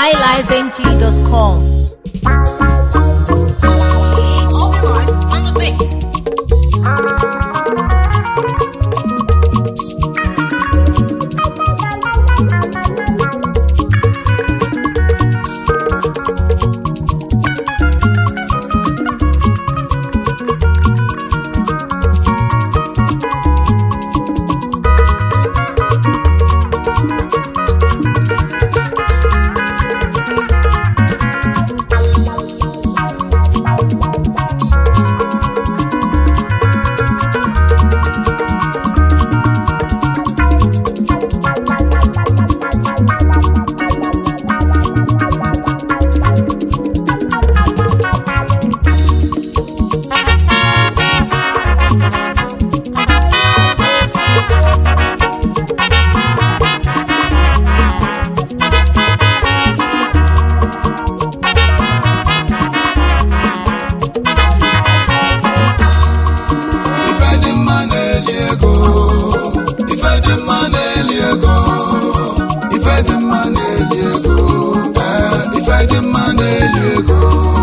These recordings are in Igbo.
highlifeng.com. All bars on the beat. ife dị mma na-eli ego ife dị mma na-eli ego ife dị mma na-eli ego ee ife dị mma na-eli ego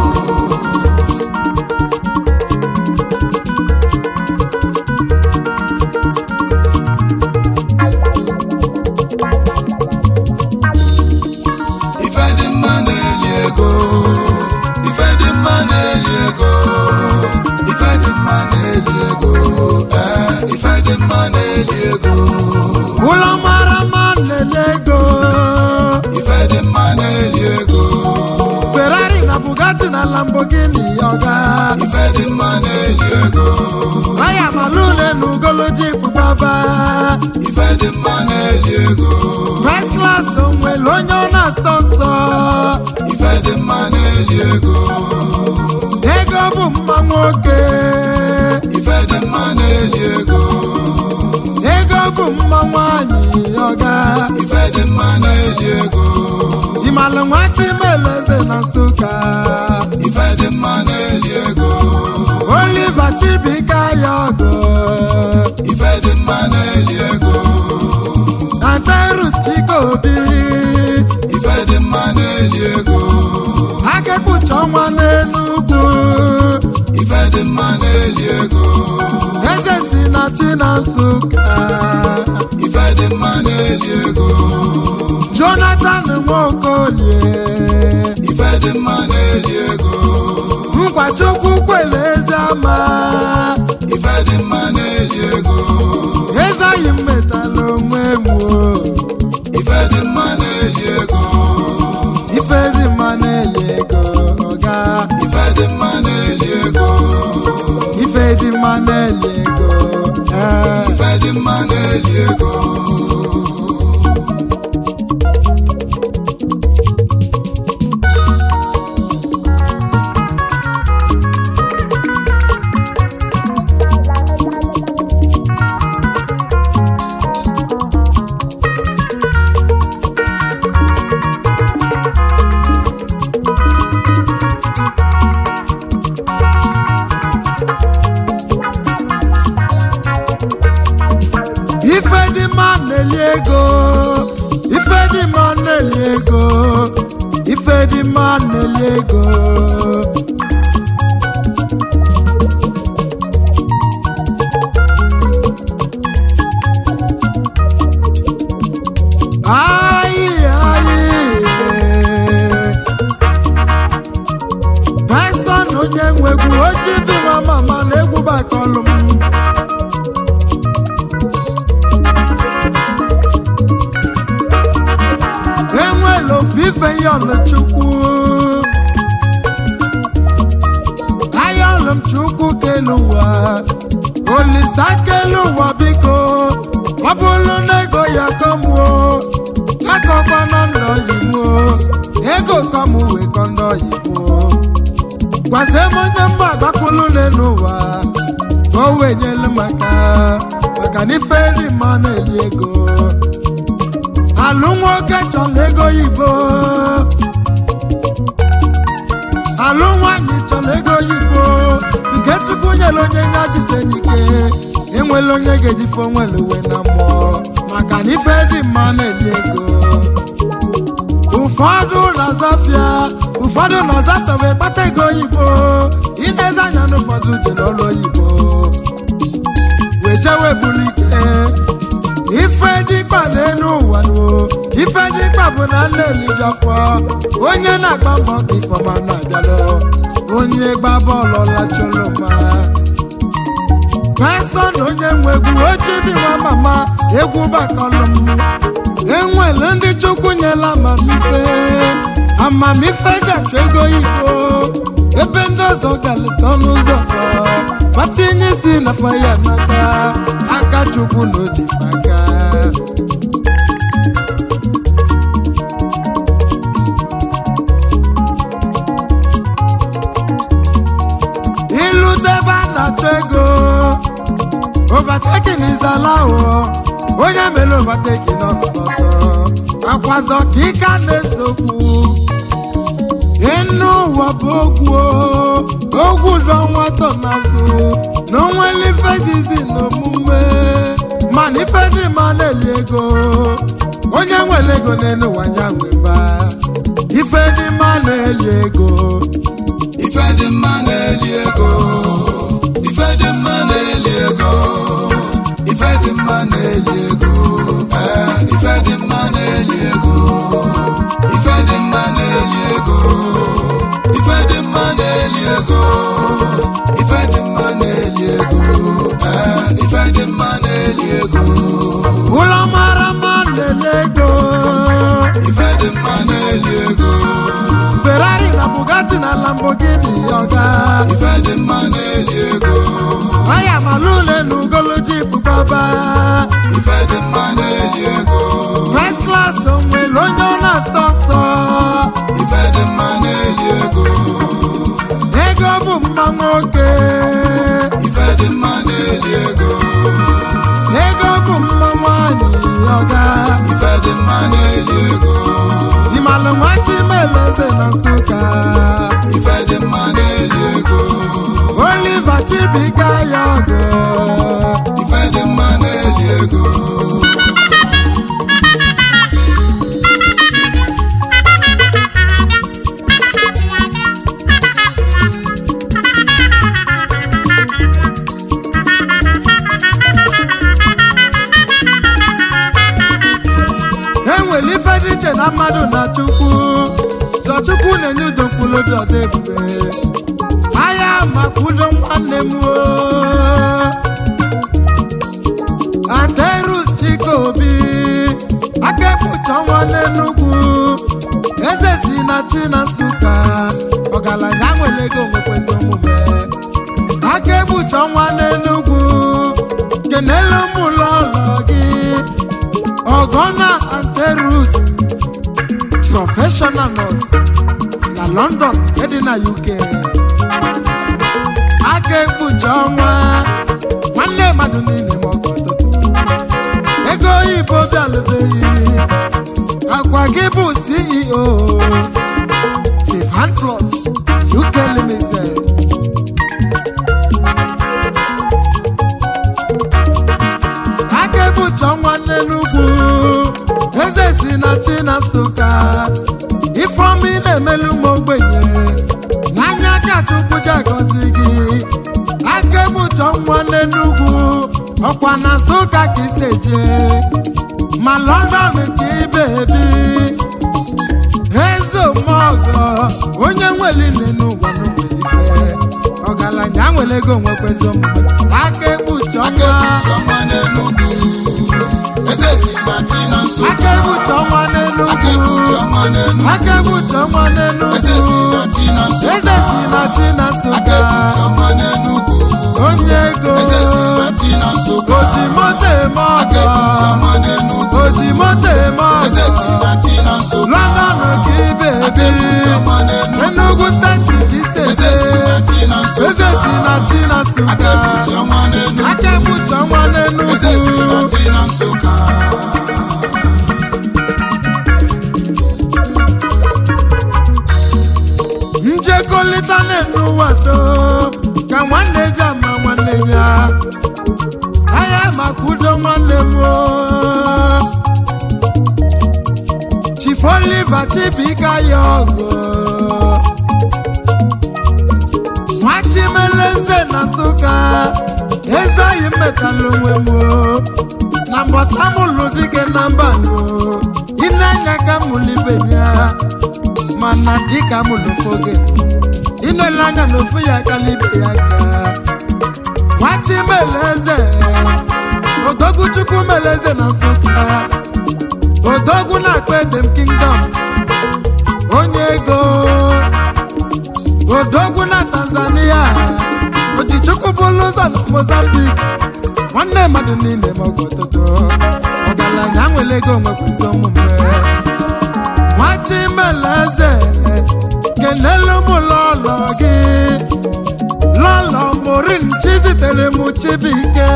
ife dị mma na-eli ego ife dị mma na-eli ego ife dị mma na-eli ego ee ife dị mma na-eli ego ụlọ mara mma na-ele ego ife dị mma na-eli ego ferrari na bugatti na lamborghini ọga ife dị mma na-eli ego aya malule na ugoloji baba ife dị mma na-eli ego first class onwere onye ọ na-asọ nsọ ife dị mma na-eli ego ego bụ mma nwoke ife dị mma na-eli ego ego bụ mma nwanyị ọga ife dị mma na-eli ego imalụ nwa chimeleze na nsụka ife dị mma na-eli ego oliver chibika ya ọgụ ife dị mma na-eli ego na terus chikobi ife dị mma na-eli ego akekpucha ọnwa n'enugwu ife dị mma na-eli ego eze si na chi na nsụka ife dị mma na-eli ego jonathan nwaokolie ife dị mma na-eli ego nkwachukwu kwele eze ama ife dị mma na-eli ego ezeghị m metala onwe m o. ife dị mma na-eli ego ife dị mma na-eli ego ọga ife dị mma na-eli ego ife dị mma na-eli ego ee ife dị mma na-eli ego ife dị mma na-eli ego ife dị mma na-eli ego ife dị mma na-eli ego Ayi, ayi. Tyson onye nwe egwu ojii bi nwa mama na egwu bakọlụ m enwela ofufe yọlụchukwu ayọlụ m chukwu kelu ụwa olisa kelu ụwa biko ọ bụrụ na ego ya kọmuo akọkwa na ndọ yimuo ego kọmụ wee kọ ndọ yimuo gwazie m onye mgba agbakwulu n'ụwa ka o wee nyelu maka maka na ife dị mma na-eli ego alụ nwoke chọrọ ego oyibo alụ nwaanyị chọrọ ego oyibo nke chukwu nyere onye nya jisenyike enwela onye ga-ejife onwere uwe na mmụọ maka na ife dị mma na-eli ego ụfọdụ na na-azafịa ụfọdụ na-azafịa wee kpata ego oyibo ineze anya na ụfọdụ je n'ụlọ oyibo wee jewe buru ike ife dịkpa n'elu ụwa nuo ife dịkpa bụ na nna elibiafọ onye na-agba mbọ ka ifeọma na-abịalụ onye gba bọọlụ lacholoma pastọ na onye nwe egwu ochibi nwa mama egwu bakọlụ m enwere ndị chukwu nyela amamife amamife ga-achọ ego igbo ebe ndị ọzọ ga-aleta ọnụ ụzọ patinye isi na faya nata aka chukwu na ojife aka ilute ebe a na-achọ ego overtaking is allowed onye mere overtaking ọ nọ n'ọsọ akwazọ ka ike a na-esokwu ịnụ ụwa bụ ogwu o, ogwu dọ nwatọ n'azụ na onwere ife dịzi n'omume mana ife dị ma na-eli ego onye nwere ego n'elu ụwa ya nweba ife dị ma na-eli ego ife dị mma na-eli ego ife dị mma na-eli ego ife dị mma na-eli ego ee ife dị mma na-eli ego ife dị mma na-eli ego ife dị mma na-eli ego ife dị mma na-eli ego ee ife dị mma na-eli ego ụlọ mara mma na-ele ego ife dị mma na-eli ego ferrari na bugatti na lamborghini ọga ife dị mma na-eli ego aya malule na ugolo jip baba ife dị mma na-eli ego first class onwere onye ọ na-asọ nsọ ife dị mma na-eli ego ego bụ mma nwoke ife dị mma na-eli ego ego bụ mma nwanyị ọga ife dị mma na-eli ego ịmalụ nwa chimeleze na nsụka ife dị mma na-eli ego oliver chibuika ya ọgụ ife dị mma na-eli ego enwere ife dị iche na mmadụ na chukwu zọ chukwu na-enye udo mkpụrụ obi ọdọ ebube ahịa maka udo nwanne m o aterus chikobi aka ekpucha ọnwa n'enugwu eze si na chi na nsụka ọgaranya nwere ego nwekwezi omume aka ekpucha ọnwa n'enugwu kenelu m ụlọ ụlọ gị Ogona Anterus Professional Nurse na London dị na UK aka ekpuchi ọnwa nwanne mmadụ niile ma ọgọ ọtụtụ ego oyibo bịalụbeghị akwa gị bụ CEO Sivan Plus UK Limited aka ebuchi ọnwa n'enugwu eze si na chi na nsụka ifeọma ị na-emelu ụmụ ogbenye n'anya ka chukwu ji agọzi gị aka ebuchi ọnwa n'enugwu ọkwa na nsụka ka isi eje ma london ka ibe ebi eze omeọgọ onye nwere nne n'ụwa n'onwere ife ọgaranya nwere ego nwekwezi omume aka ekpuchi aka ọnwa ekpuchi ọnwa n'enugwu eze si na chi na nsụka aka ekpuchi ọnwa n'enugwu aka ekpuchi ọnwa n'enugwu aka ekpuchi ọnwa n'enugwu eze si na chi na nsụka eze si na chi na aka nsụka ekpuchi ọnwa n'enugwu onye ego eze si na chi na nsụka oji moto eme aka ekpuchi ọgọ ọnwa n'enugwu oji moto eme eze si ọgọ na chi na nsụka london ka ibe aka ebi ekpuchi ọnwa n'enugwu enugu steeti ka isi eze si eje na chi na nsụka eze si na chi na aka nsụka ekpuchi ọnwa n'enugwu aka ekpuchi ọnwa eze si na n'enugwu chi na nsụka njekọlịta n'ụwa do ka nwanne ji ama nwanne ya ahịa maka oliver chibika ya ọgụ nwachimeleze na nsụka eze oyi mmetalụ onwe m o. na mbọsa mụlụ dike na mba no ịna-anya ka mụlibenye mana dịka mụlụ foge ịnele anya na ofu ya kalibe ya ka nwachimeleze odogwu chukwu meleze na nsụka odogwu na-akpa edem kingdom onye ego odogwu na tanzania ojichukwu bụlụ ụzọ na mozambik nwanne mmadụ niile ma ọgọtụtụ ọgaranya nwere ego nwekwezi omume nwachimeleze kenelu m lọlọ gị lọlọ morin chizitere m chibike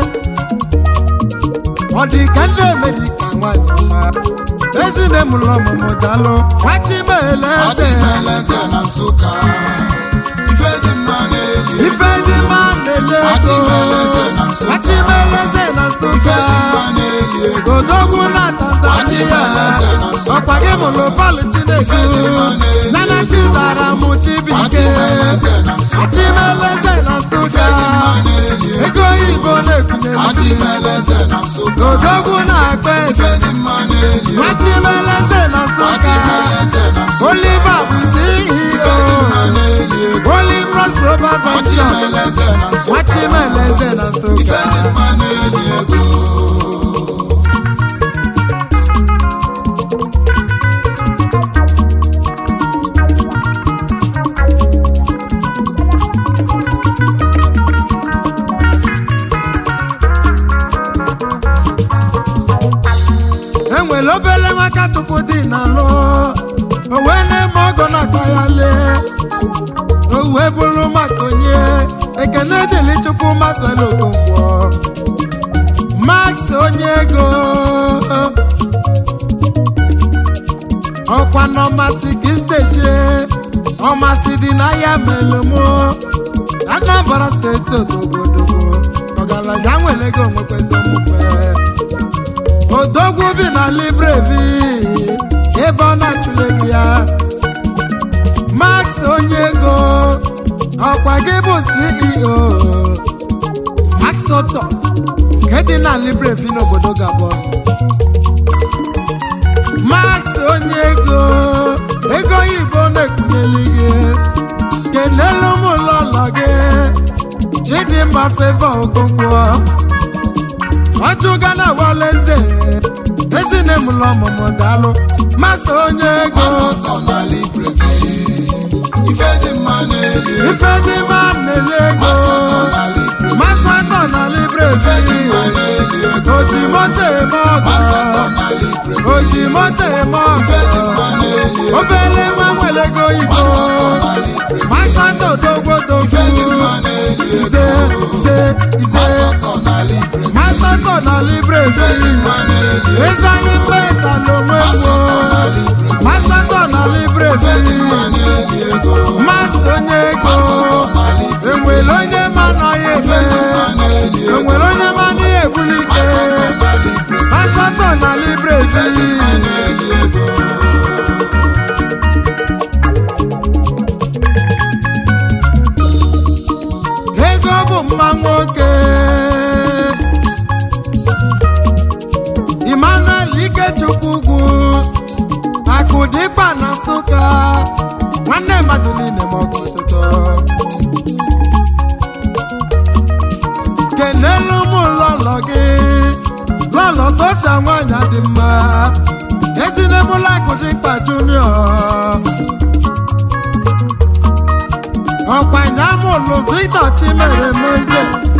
ọ dị ka ndị amerika nwanyị ọma ezine m lọ ọmụmụ dalụ nwachimeleze Ọchịmeleze na Nsụka ife dị mma n'eli ife dị mma na-ele ego Nwachimeleze na Nsụka. nwachimeleze na ife nsụka dị mma n'eli ego odogwu na tanzania Nwachimeleze na Nsụka. ọkwa gị mụrụ palụ chineke Ife dị mma n'elu. nana chizara m chibike Nwachimeleze na Nsụka. nwachimeleze na nsụka ife dị mma n'eli ego ego oyibo na-ekwunye Nwachimeleze na Nsụka odogwu na-akpa ego ife dị mma n'eli ego nwachimeleze na nsụka Nwachimeleze na Nsụka oliver bụ ife dị mma ceo n'eli ego olibros global venture Nwachimeleze na Nsụka nwachimeleze na ife nsụka dị mma n'eli ego enwere obele nwaka tupu dị n'alụ o wee na-eme ọgọ na-akpa ya lee o wee bụrụ maka onye ekene dịrị chukwu maswel okonkwo max onye ego ọkwa n'ọmasị ka isteje ọmasị dị n'ahịa melomo anambra steeti odogodogo ọgaranya nwere ego nwekwezi omume odogwu bi na librevi ebe ọ na-achụle gị ya max onye ego ọkwa gị bụ ceo max oto nke dị na librevi n'obodo gabon max onye ego ego oyibo na-ekwunyeli gị kenelu m ụlọụlọ gị chidimma feva okonkwo ọjụga na waleze ezine m lọ ọmụmụ daalụ masa onye ego Masọtọ na Libreville ife dị mma n'eli ego ife dị mma na-ele ego Masọtọ na Libreville masatọ na ife dị mma librevi n'eli ego oji moto eme Masọtọ ọgọ na Libreville oji moto eme ife dị ọgọ mma n'eli ego obele nwa nwere ego oyibo Masọtọ na Libreville masatọ dogwo ife dị dogwu mma n'eli ize ego ize ize Masọtọ na Libreville masatọ na ife dị librevi mma n'eli ego eze anyị mmeta n'onwe Masọtọ na gboo Libreville masatọ na ife dị librevi mma n'eli ego masị onye ego Masọtọ na Libreville enwere onye ma nọ ya ife efe dị mma n'eli ego enwere onye ma nọ ya ebulike Masọtọ na Libreville masatọ na ife dị librevi mma n'eli ego ego bụ mma nwoke Emmanuel Ikechukwu ugwu akụdịkpa na Nsụka nwanne mmadụ niile ma ọgụ ọtụtụ kenelu m lọlọ gị lọlọ Sofia nwanyị dị mma ezinebụla akụdịkpa junior ọkwanya mụlụ Victor Chimere Meze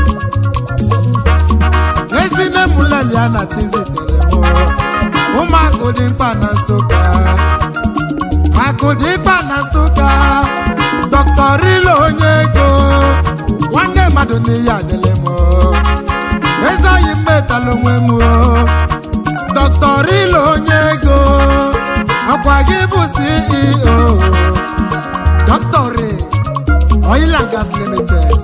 ezine mụlelia na chizitere m ụmụ akụdịmkpa na Nsụka akụdịmkpa na Nsụka Dr. Rilo onye ego nwanne mmadụ n'ihe adịlị m ezeoyi mmetala onwe m Dr. Rilo onye ego ọkwa gị bụ CEO Dr. Ray Oil and Gas Limited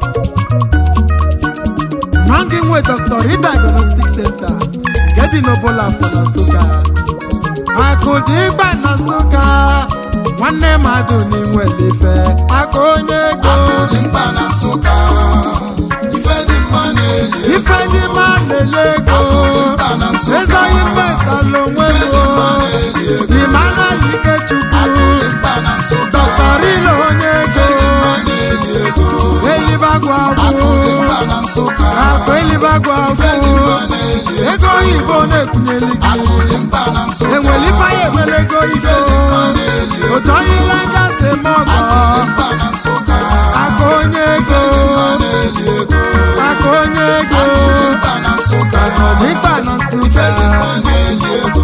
Nọngị nwe Dr. Ray Diagnostic Center nke dị n'Obola afọ na Nsụka akụdịgba na nsụka nwanne mmadụ n'inwere ife aka onye ego akụdị mkpa na nsụka ife dị mma na-eli ife dị mma na-ele ego akụdị mkpa na nsụka ezoghị mmetala onwe ife dị mma m na-eli ego Emmanuel Ikechukwu akụdị mkpa na nsụka dọktarilo onye ife ego dị mma na-eli ego elibagwu agwụ akụdị mkpa na nsụka akụ elibagwu ife dị agwụ mma na-eli ego ego oyibo na-ekwunyeli gị akụdị mkpa na nsụka enwere ife anyị enwere ego ife ife dị mma na-eli ego otu onye ile anya si eme ọgọ akụdị mkpa na nsụka aka onye ego ife dị mma na-eli ego aka onye ego akụdị mkpa na nsụka n'ikpa na ife nsụka dị mma na-eli ego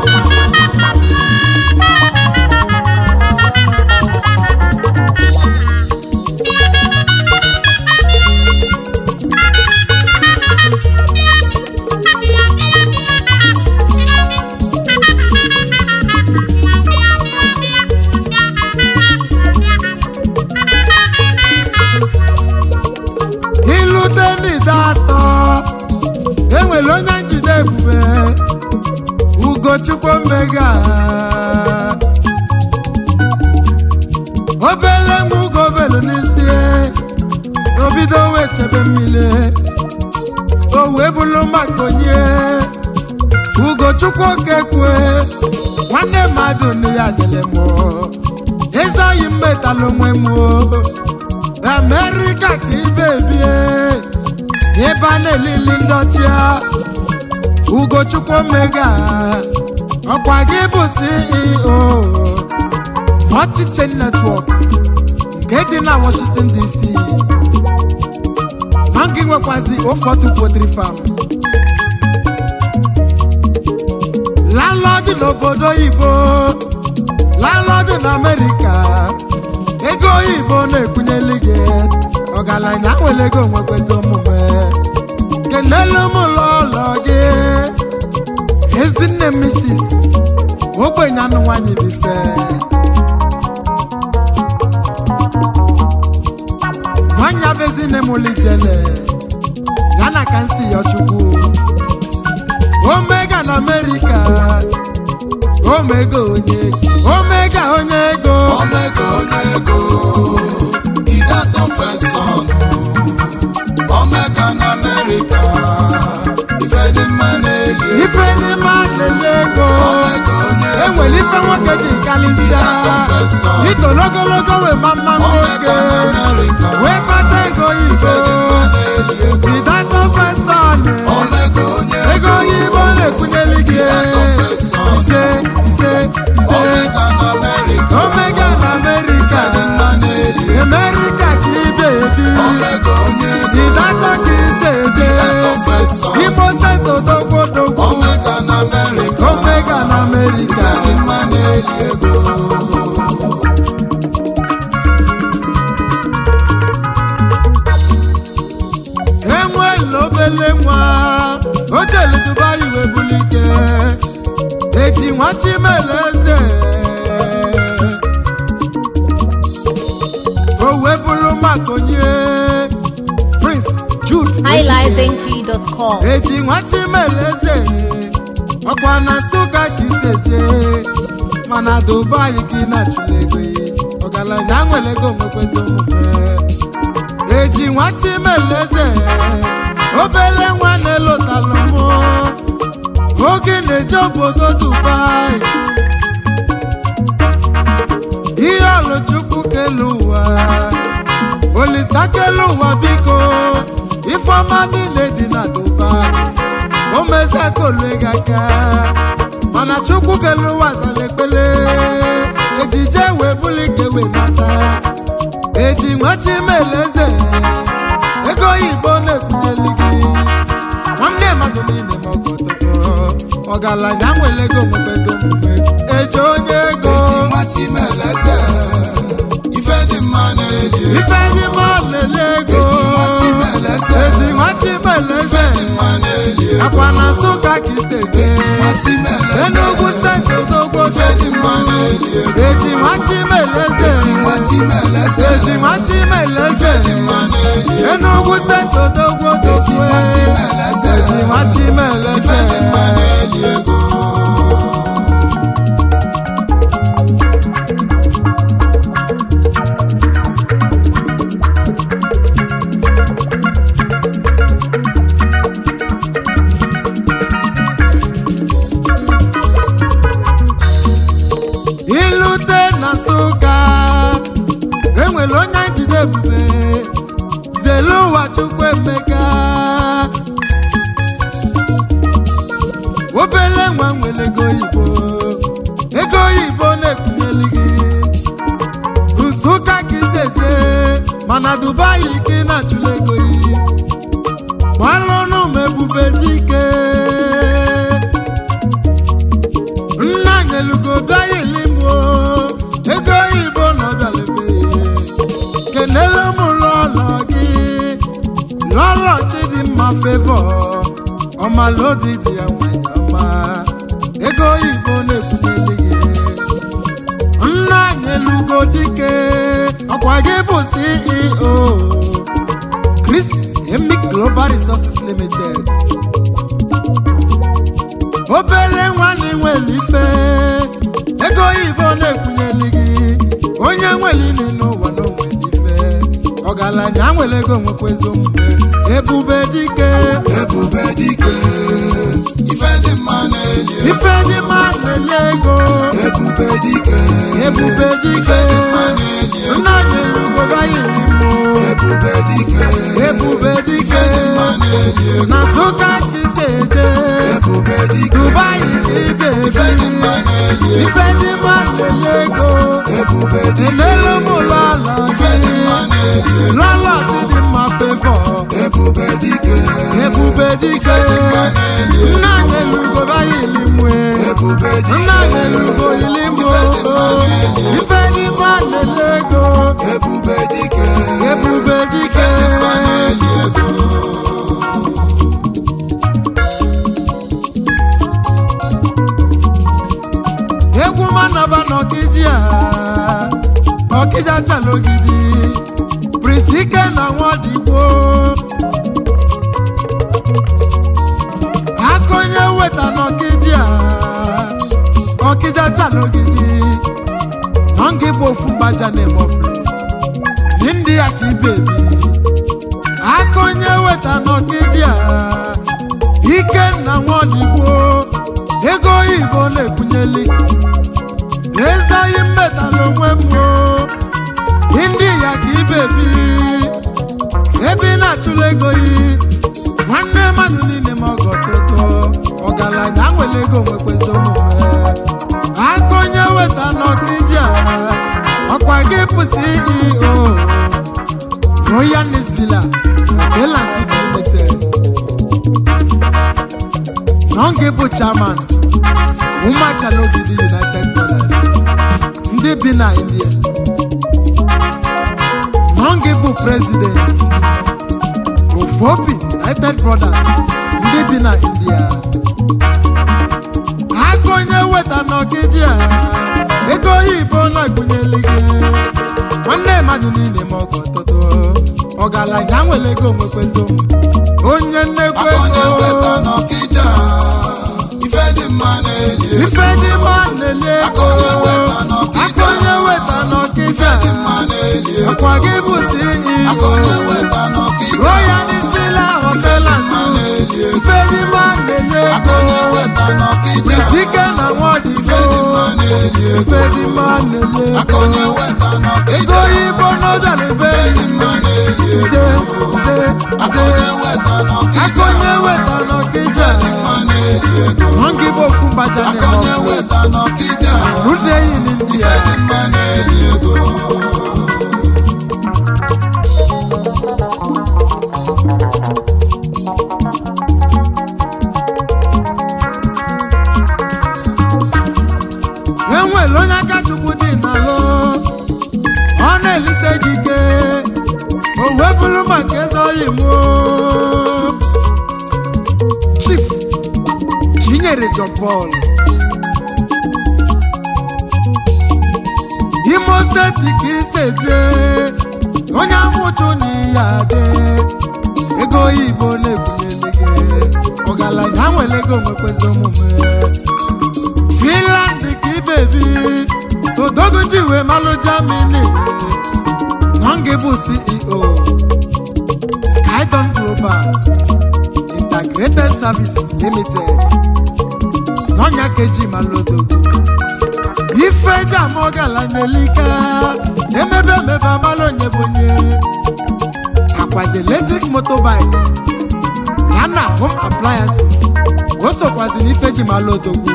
ilute n'ide atọ enwere onye njide ebube ugochukwu mmega obele nwa ugo obelu n'isi obido wee chebe mmiri o wee bụrụ maka onye ugochukwu okekwe nwanne mmadụ na ya dịrị m ezoghị mmetalụ onwe m amerịka ka ibe bie ebe a na-elili ndị ọchịa ugochukwu omega ọkwa gị bụ ceo multichain network nke dị na washington dc ma gị nwekwazi ofotu poultry farm landlord n'obodo oyibo landlord na amerịka ego oyibo na-ekwunyeli gị ọgaranya nwere ego nwekwezi omume kenelu m ụlọ ụlọ gị ezinne misis ogbenye anụ nwanyị bife nwanyị bụ ezinne m lijele ya na ka nsi ya chukwu omega na amerịka omega onye omega onye ego omega onye ego idatọ fesọn omega na amerịka ife dị mma na-eli ego ife dị mma na-ele ego omega onye ego enwere ife nwoke ji kalịsịa itolo ogologo wee ma mma nwoke omega na amerịka wee kpata ego ife dị oyibo mma na-eli ego idatọ fesọn omega onye ego oyibo na-ekwunyeli gị idatọ fesọn ise ise ise omega na amerịka omega na amerịka ife dị mma na-eli ego amerịka ka ibe ebi omega onye ego idatọ ka ise eje idatọ fesọn imo steeti odogwodogwu omega na amerịka omega na amerịka ife dị mma na-eli ego enwela obele nwa o jelu dubai wee bulike eji nwa chimeleze o wee bụrụ maka onye prince jude Ejike. highlifeng.com. eji nwa chimeleze ọkwa na nsụka ka iseje mana dubai ka ị na-achụla ego ya. ọgaranya nwere ego nwekwezi omume eji nwa chimeleze obele nwa na-elotalụ mụ oge na-eje obodo dubai ihe ọlụchukwu kelu ụwa olisa kelu ụwa biko ifeọma niile dị na dubai o meziakolu gị aka mana chukwu kelu ụwa zara ekpele ejije wee bulike wee nata eji nwachi meleze ego oyibo na-ekwunyeli gị nwanne mmadụ niile ma ọgọtọtọ ọgaranya nwere ego nwebezi omume eji onye ego eji machimeleze ife dị mma na-eli ego ife ndị mma na-ele ego Eji nwachi meleze. eji nwachi meleze ife dị mma na-eli ego akwa na nsụka ka iseje eji machimeleze enugwu steeti odogwo ife dị mma na-eli ego eji nwachi meleze eji machimeleze eji nwachi meleze ife dị mma na-eli ego enugwu steeti odogwo eji machimeleze eji nwachi ife dị meleze mma na-eli ego obele nwa nwere ego oyibo ego oyibo na-ekwunyeli gị nsụka ka isi eje mana dubai ka ị na-achụla ego yi gbalụnụ m ebube dike nna nyelugo bịa ilimo ego oyibo na ọbịalebe kenele m lọlọ gị lọlọ chidimma fevọ ọmalodi dị ya nwanyị ọma ego oyibo na-ekwunyeli gị nna nyelugo dike ọkwa gị bụ ceo chris emic global resources limited obere nwanne nwere ife ego oyibo na-ekwunyeli gị onye nwere ini n'ụwa na onwere ife ọgaranya nwere ego nwekwa ezi omume ebube dike ebube dike ife dị mma na-eli ego ife dị mma na-enye ego ebube dike ebube dike ife dị mma na-eli ego nna nyelugo bayilimo ebube dike ebube dike ife dị mma na-eli ego na nsụka ka isi eje ebube dike dubai ka ibe ife dị mma na-eli ego ife dị mma na-enye ego ebube dike elele m ụlọ ala ife dị mma gị na-eli ego lọlọ dị mma fevọ ebube dike ebube dike ife dị mma na-eli ego nna nyelugo bayilimwe ebube dike nna nyelugo ilimbo ife dị mma na-enye ego ebube dike ebube dike ife dị mma na-eli ego egwu manaba n'ọkịji a ọkịja chalogidi prince ike na nwadigbo akọnye weta n'ọkịji a ọkịja chalogidi nọngị bụ ofu mgbaja na-emofulu ndị ya ka ibebi akọnye weta n'ọkịji a ikenna nwadigbo ego oyibo na-ekwunyeli ezoghị mmetala onwe m o ndị ya ka ibebi ebe ị na-achụla ego yi nwanne mmadụ niile ma ọgọ toto ọgaranya nwere ego nwekwezi omume akọnye weta n'ọkịji a ọkwa gị bụ ceo royal Nice villa hotel and suites limited nọngị bụ chairman umachalogidi united brothers ndị bi na india nọngị bụ president ofobi united brothers ndị bi na india aka onye weta n'ọkịji a ego oyibo na-egbunyeli gị nwanne mmadụ niile ma ọgọ ọtụtụ ọgaranya nwere ego nwekwezi omume onye nnekwu akọnye weta ego n'ọkịja ife dị mma na-eli ego ife dị mma na-enye ego Akọnye weta n'ọkịja. akọnye weta n'ọkịja ife dị mma na-eli ego ọkwa gị bụ akọnye CEO weta n'ọkịja Royal Villa Hotel and mma na-eli ego ife dị mma na-enye akọnye ego weta n'ọkịja Dike na nwadigbo ife dị mma na-eli ego ife dị mma na-enye akọnye ego weta ego n'ọkịja oyibo n'obialebe ife dị mma na-eli ego ze ze akọnye ze weta n'ọkịja akọnye weta n'ọkịja ife dị mma na-eli ego nọngị bụ ofu mbaja akọnye na-eme weta n'ọkịja rute enyi n'india ife dị mma na-eli ego enwere onye aka chukwu dị n'alụ ọ na-elise gị ike o wee bụrụ maka eze oyi m chief chinyere john paul imo steeti ka isi eje onye amụchụ na ihe adị ego oyibo na-ebunyele gị ọgaranya nwere ego nwekwezi omume finland ka ibebi odogoji wee malụ germany nọngị bụ ceo skydon global integrated service limited n'ọnya keji malụ odogo ife eji ama ọgaranya elika emebe emebe amalụ onye bụ onye akwazi electric motorbike ya na home appliances o sokwazi n'ife ji mala odogwu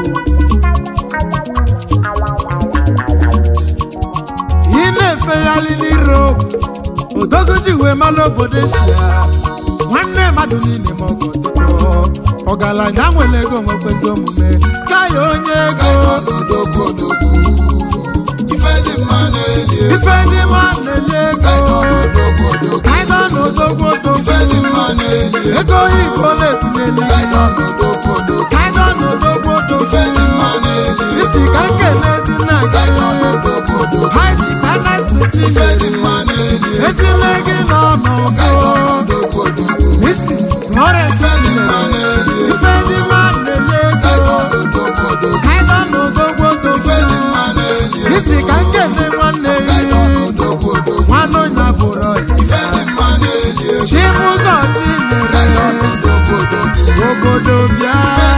ị na-efegharị n'iro odogwu ji wee mala obodo eshia nwanne mmadụ niile ma ọgọ ọtụtụ ọgaranya nwere ego nwekwezi omume kaya onye ego odogwu odogwu ife dị mma na-eli ego ife ndị ma na-enye ego odogwu odogwu kaịda na odogwu ife dị odogwu mma na-eli ego ego oyibo na-ebunyeli kaịda na odogwu odogwu kaịda na odogwu ife dị odogwu mma na-eli ego isi ka nkelezi nna gị kaịda na odogwu odogwu haji finance ife dị chinere mma na-eli ego ezile gị nọ kaịda na n'ọgụ odogwu odogwu mrs florence ife dị mma chinere na-eli ego ife dị mma na-enye kaịda ego na odogwu odogwu kaịda na odogwu ife dị odogwu mma na-eli ego isi ka nkele nwanne kaịda gị na odogwu odogwu nwanne onye bụrụ ife dị mma na-eli ego chibụzọ kaịda na chinyere odogwu odogwu obodo bịa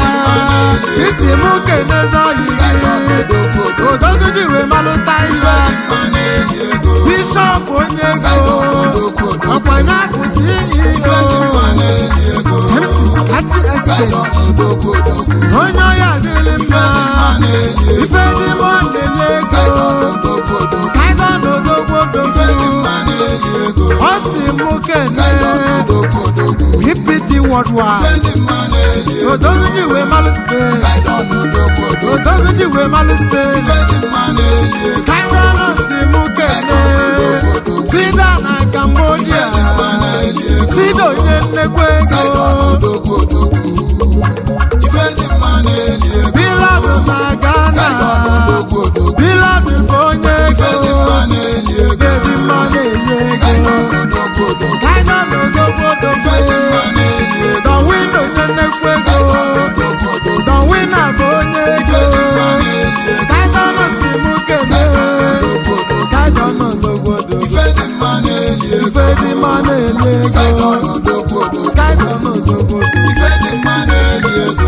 isi m kenezi oyi kaịda na odogwu odogwu odogwu ji wee malụta ife ihe dị mma na-eli ego bishọp onye kaịda ego na odogwu odogwu ọkwanye akụzi ife dị mma ihe na-eli ego mc ati kaịda exchange na odogwu odogwu onye ọya dịrị ife mma dị mma na-eli ego ife dị mma na-enye kaịda ego na odogwu odogwu kaịda na odogwu ife dị odogwu mma na-eli ego ọ si mụ kaịda na kene odogwu odogwu ppt worldwide ife dị mma na-eli ego odogwu ji wee malụ spain kaịda na odogwu odogwu odogwu ji wee malụ spain ife dị mma na-eli ego kaịda na si mụ kene sida na cambodia ife dị mma na-eli ego sida onye nnekwu kaịda na ego odogwu odogwu ife dị mma na-eli ego biladu na kaịda na ghana odogwu odogwu biladu bụ onye ife dị ego mma na-eli ego bebi mma na-enye kaịda ego na odogwu odogwu kaịda na odogwu ife dị mma odogwu na-eli ego dọwin onye nnekwu kaịda ego na odogwu odogwu dọwin bụ onye ife ego dị mma na-eli ego kaịda na si mụ kene kaịda na odogwu odogwu kaịda na odogwu odogwu ife dị mma na-eli ego ife dị mma na-enye kaịda ego na odogwu odogwu kaịda na odogwu odogwu ife dị mma na-eli ego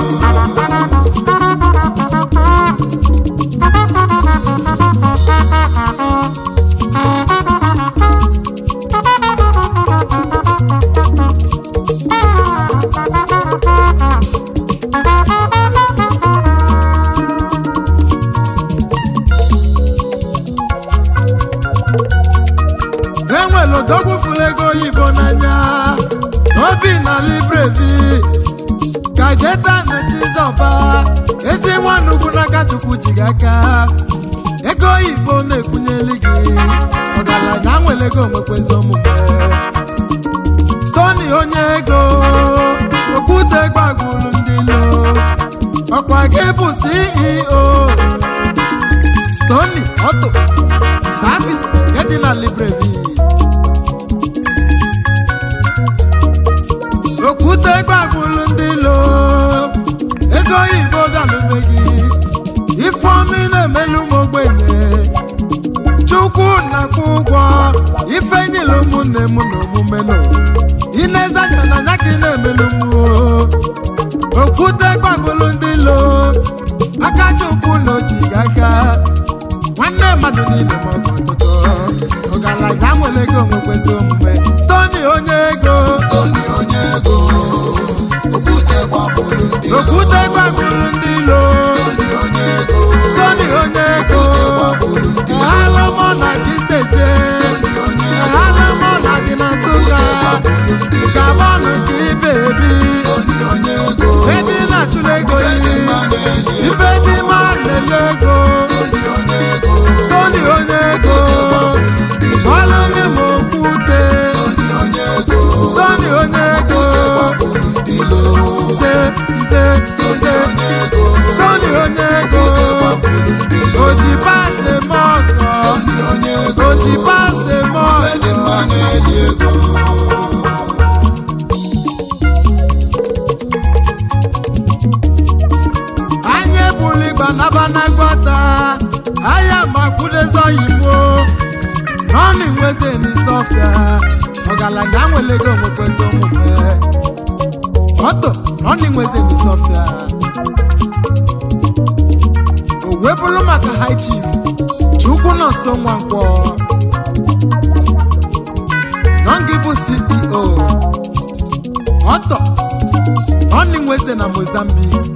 enwere odogwu fụrụ ego oyibo n'anya obi na librevi kajeta na chizọba ezi nwanugwu n'aka chukwu ji gị aka ego oyibo na-ekwunyeli gị ọgaranya nwere ego nwekwezi omume stoni onye ego okwute gbagburu ndị lo ọkwa gị bụ ceo stoni ọtọ service nke dị na librevi okwute gbagburu ndị lo ego oyibo bịalụbeghị ifeomi na-emelu m ogbenye chukwu na-akwụ ụgwọ ife nyere ụmụnne m na omume nọ ineze anya na anya ka ị na-emelu m o. okwute gbagburu ndị lo aka chukwu na oji gị aka nwanne mmadụ niile ma ọgụ ọtụtụ ọgaranya nwere ego nwekwezi omume stoni onye ego Tony onye ego okwute gbagburu ndị iro. okwute gbagburu ndị ilo Tony onye ego stoni onye ego okwute gbagburu ndị iro. ehalụmọ na kiseje Tony onye ego ehalụmọ na dị na nsụka gbagburu ndị iro. gabọnụ ka ibe ebi Tony onye ego ebe ị na-achụla ego ife dị iyi mma na-eli ego. ife dị mma na-ele ego Tony onye ego stoni onye ego gbagburu ndị iro. gbalụli m okwute Tony onye ego stoni onye ego gbagburu ndị iro. ise ise Tony ise onye ego stoni onye ego gbagburu ndị iro. oji paasị m ọkọ Tony onye ego oji paasị m ife dị ọkọ mma na-eli ego. anyị ebuli gbanabanagbata ahịa makwudezi oyibo nọọnụ nweze n'isọfịa ọgaranya nwere ego nwekwezi omume ọtọ nọọnụ nweze n'isọfịa o wee bụrụ maka high chief chukwu nọ nso nwankwọ nọngị bụ ceo ọtọ nọọnụ nweze na na mozambique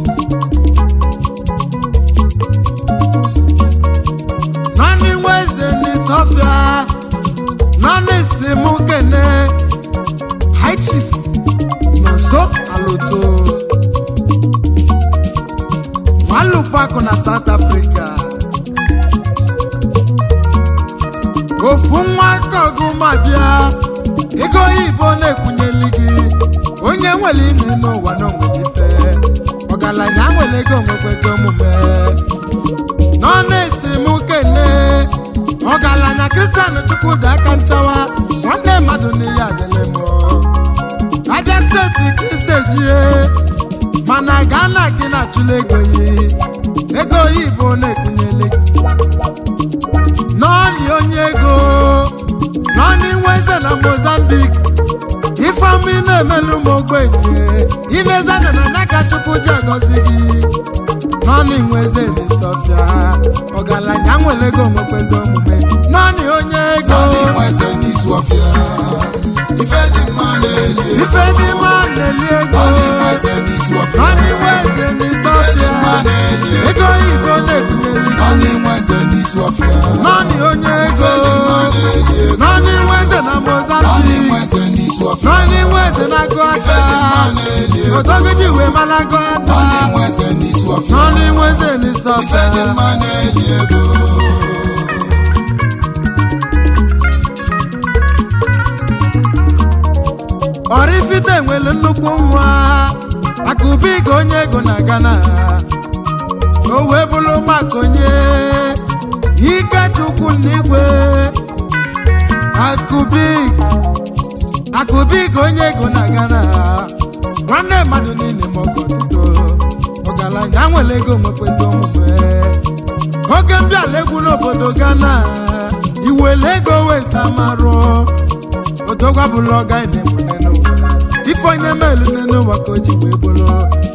naanị nwa eze n'isọfịa naanị si mụ kene high chief nọso aloto nwalụpakụ na south africa ofu nwa aka ọgụma bịa ego oyibo na-ekwunyeli gị onye nwere ime n'ụwa na onwere ife ọgaranya nwere ego onwekwezi omume nọ na-esi m kene ọgaranya kristian chukwuda aka nchawa nwanne mmadụ n'ihe adịlị m abịa steeti ka isejie mana ghana gị na-achụla ego yi ego oyibo na-ekwunyeli gị nọọnị onye ego nọọnị nweze na mozambik ifeọma ị na-emelu m ogbenye ilezana na n'aka chukwu ji agọzi gị nọọnị nweze na sọfịa ọgaranya nwere ego nwekwezi omume nọọnị onye ego Nani nweze n'isi ọfịa ife dị mma na-eli ego. ife dị mma na-eli ego Nani nweze n'isi ọfịa nọọnị nweze na sọfịa ego oyibo na-ebunyeli gị Nani nweze n'isi ọfịa nọọnị onye ife ego dị mma na-eli ego. nọọnị nweze na Nani mozambik nweze n'isi ọfịa nọọnị nweze na-agụ ife dị mma aka na-eli ego. odogidi wee malago aka Nani nweze n'isi ọfịa nọọnị nweze na ife dị sọfịa mma na-eli ego. ọrịfite nwere nnukwu nwa akụbiga onye ego na gana o wee bụrụ maka onye ikechukwu n'igwe akụbig akụbiga onye ego na gana nwanne mmadụ niile ma ọgọ ọtụtụ ọgaranya nwere ego nwekwezi omume oge mbịala egwu n'obodo ghana iwere ego wee samarụ odogwa bụrụ ọga na-emune n'ụwa ife onye melu n'ụwa ka o ji wee bụrụ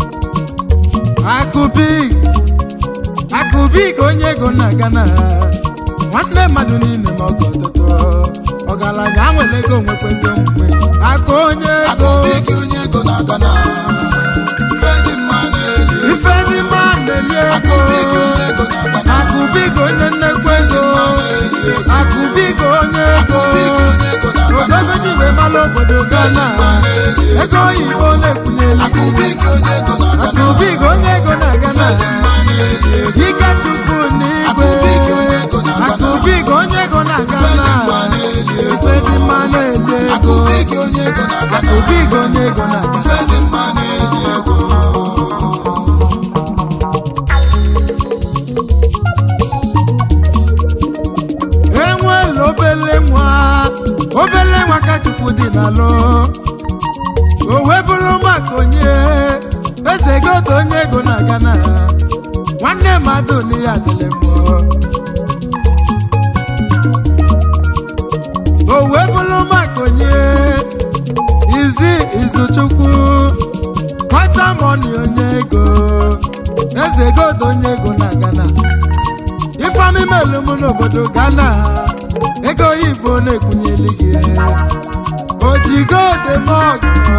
akụbi akụbi ka onye ego na-aga na nwanne mmadụ niile ma ọgọ ọtụtụ ọgaranya nwere ego nwekwezi omume aka onye ego Akụbigi onye ego na-aga na ife dị mma na-eli ego. ife dị mma na-eli ego Akụbigi onye ego na-aga na akụbi ka onye nnekwu ife dị ego mma na-eli ego. akụbi ka onye ego Akụbigi onye ego na-aga na ogogo ji wee mara obodo ife dị gana mma na-eli ego. ego oyibo na-ekwunyeli Akụbigi onye ego na-aga na akụbiga onye ego na-aga na ife dị mma na-eli ego. ike chukwu n'igwe Akụbiga onye ego na-aga na akụbiga onye ego na-aga ife na dị mma na-eli ego. ife dị mma na-ele ego Akụbigi onye ego na-aga na akụbiga onye ego na-aga ife dị mma na-eli ego. enwela obele nwa obele nwa ka chukwu dị n'alụ o wee bụrụ maka onye eze godo onye ego na-aga na nwanne mmadụ n'ihe adịlị mmụọ o wee bụrụ maka onye izi izuchukwu kwacha mọni onye ego eze godo onye ego na-aga na ifeami melu m n'obodo ghana ego oyibo na-ekwunyeli gị ojigodemọgọ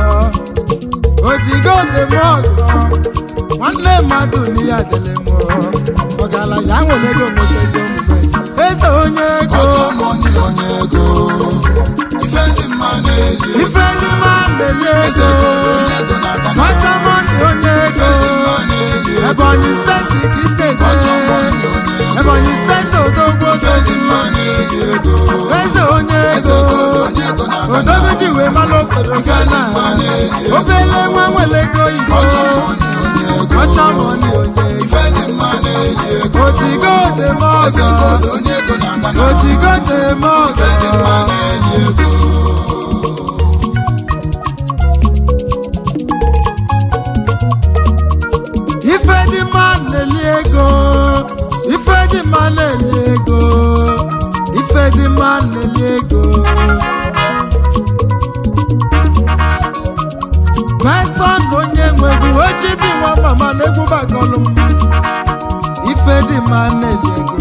ojigodemọgọ nwanne mmadụ n'ihe adịlị m ọgaranya nwere ego nwetezi omume eze onye ego Ọjọọ mọni onye ego. Ife dị mma na-eli ego. ife ndị ma na-eli Eze ego goro onye ego na-aga na kwacha mọni onye ife ego dị mma na-eli ego. ebonyi steeti ka isete Ọjọọ mọni onye ego. ebonyi steeti odogwu Ife dị mma na-eli ego. eze onye Eze ego goro onye ego na-aga na odogo ji wee mara obodo Ife dị gana mma na-eli ego. obele nwa nwere ego igbo Ọjọọ mọni onye ego. ọcha mọni onye Ife dị mma na-eli ego. otigo deme Eze ọgọ goro onye ego na-aga na otigo deme Ife dị mma ọgọ na-eli ego. ife dị mma na-eli ego ife dị mma na-eli ego ife dị mma na-eli ego feson onye nwegwu ojibi nwa mama na-egwu bagọlụ m ife dị mma na-eli ego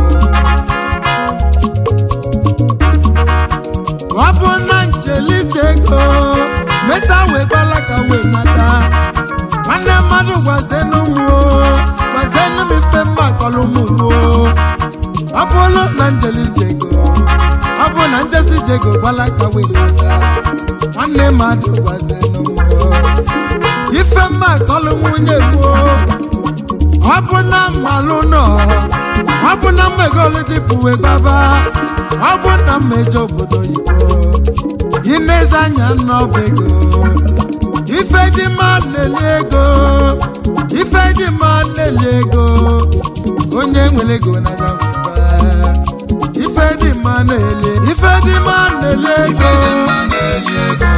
ọ bụ na njelite ego mesa wee gbala ka wee nata nwanne m mmadụ gwazienụ m o gwazienụ m ife mma kọlụ m ugbo ọ bụrụ na njeli jego ọ bụ na njesi jego gbalaga wetata nwanne mmadụ gwazienụ m o ife mma kọlụ nwunye gboo ọ bụ na mmalụ nọ ọ bụ na mmegolu dịpụwe baba ọ bụ na mmejọ obodo oyibo inezi anya n'ọba ego ife dị mma na-eli ego ife dị mma na-eli ego onye nwere ego na ya nweba ife dị mma na-eli ife dị mma na-eli ife ego dị mma na-eli ego